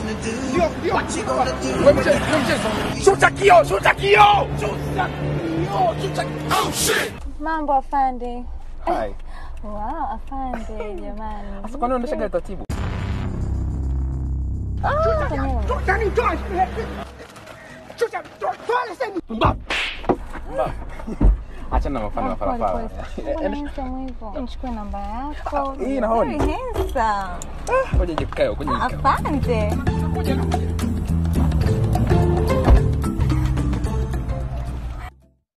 Ndio, ndio. Wewe mchezo, wewe mchezo. Shuta kio, shuta kio. Shuta kio, shuta. Oh shit. Mambo afande. Hai. Wow, afande jamani. Sasa kwani unaendesha gari taratibu? Sasa mimi- Achana na mafano ya Oh, pole, farafara. pole. Mbona handsome hivyo? Nichukue namba yako. hii naoni. Very handsome. Ngoja jikae, ngoja jikae. Afande.